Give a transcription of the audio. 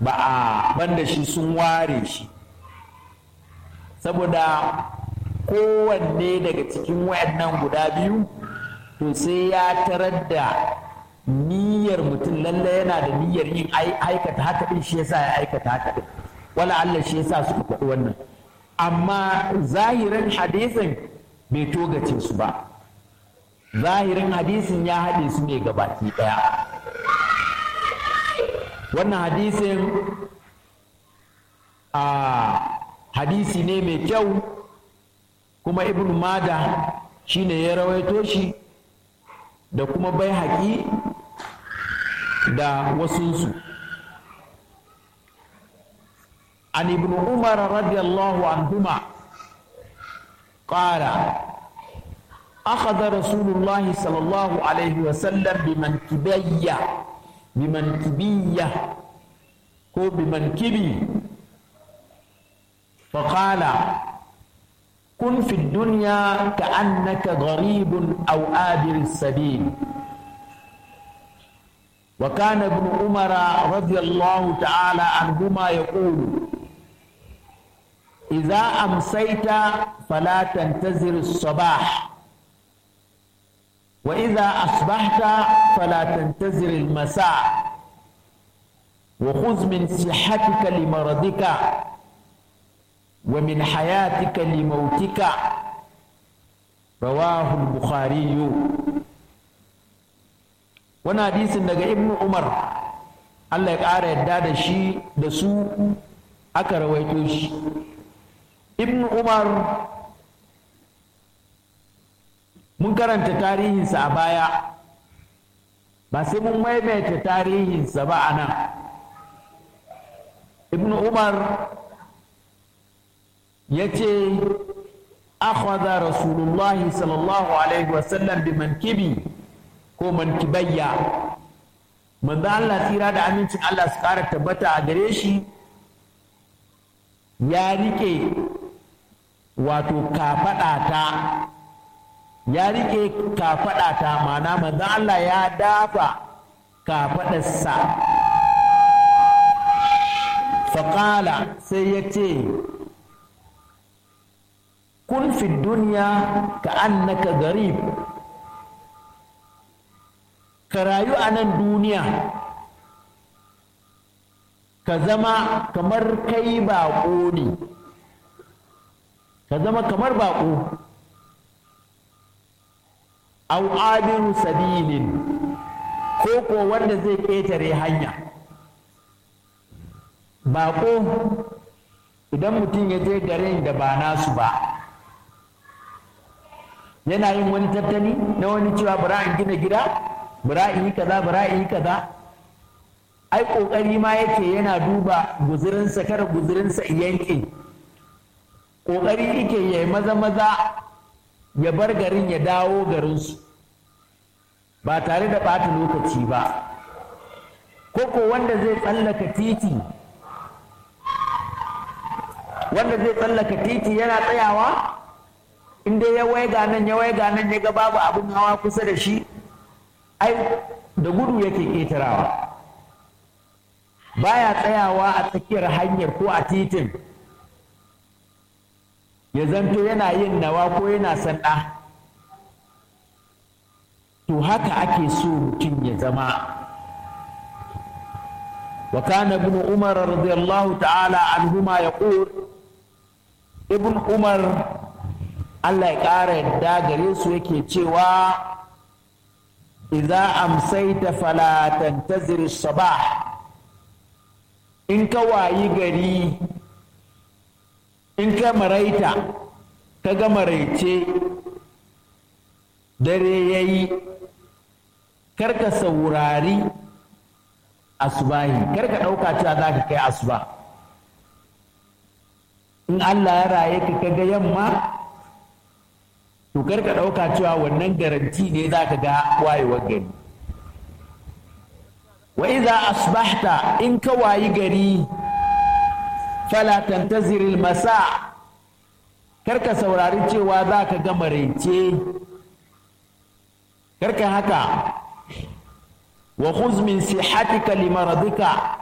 ba a banda shi sun ware shi saboda kowanne daga cikin wayannan guda biyu to sai ya tarar da niyyar mutum lalle yana da niyyar yin aikata haka din shi yasa ya aikata haka din wala Allah shi yasa suka faɗi wannan amma zahirin hadisin bai togace su ba zahirin hadisin ya haɗe su ne gabaki ɗaya wannan hadisin a hadisi ne mai kyau kuma ibn mada shine ya rawaito shi da kuma bai haƙi da wasunsu an ibn umar radiyallahu anhuma قال أخذ رسول الله صلى الله عليه وسلم بمنكبية بمنكبية هو بمنكبي فقال كن في الدنيا كأنك غريب أو آبر السبيل وكان ابن عمر رضي الله تعالى عنهما يقول إذا أمسيت فلا تنتظر الصباح وإذا أصبحت فلا تنتظر المساء وخذ من صحتك لمرضك ومن حياتك لموتك رواه البخاري wani hadisin daga ibn umar allah ya ƙara yadda da shi da su aka rawaito shi ibn umar mun karanta tarihinsa a baya ba sai mun maimaita tarihinsa ba a nan ibn umar ya ce akhadha rasulullahi sallallahu alaihi wasallam bi mankibi ko mankibayya manzo Allah tsira da amincin Allah su ƙara tabbata a gare shi ya rike wato kafaɗata ya rike kafaɗata mana manzo Allah ya dafa kafaɗarsa faƙala sai ya ce kun fi duniya ka annaka garib ka rayu a nan duniya ka zama kamar kai baƙo ne ka zama kamar baƙo au abiru sabilin ko ko wanda zai ƙetare hanya baƙo idan mutum ya je garin da ba nasu ba yana yin wani tattali na wani cewa bara in gina gida bara in yi kaza bara in yi kaza ai kokari ma yake yana duba guzurinsa kada guzurinsa yanke kokari yake ya maza maza ya bar garin ya dawo garinsu ba tare da ɓata lokaci ba koko wanda zai tsallaka titi wanda zai tsallaka titi yana tsayawa inda ya waiga nan ya waiga nan ya ga babu abin hawa kusa da shi ai da gudu yake ƙetarawa baya tsayawa a tsakiyar hanyar ko a titin ya zanto yana yin nawa ko yana sanda to haka ake so mutum ya zama wa kana ibn umar radiyallahu ta'ala anhuma yaqul ibn umar Allah ya ƙara yadda gare su yake cewa idza amsaita fala tantazir sabah in ka wayi gari in ka maraita ka ga maraice dare yayi karka saurari asubahi karka ɗauka cewa za ka kai asuba in Allah ya raye ka kaga yamma to kar ka ɗauka cewa wannan garanti ne za ka ga wayewar gari wa iza asbahta in ka wayi gari fala tantazir masa kar ka saurari cewa za ka ga maraice kar ka haka wa khuz min sihatika limaradika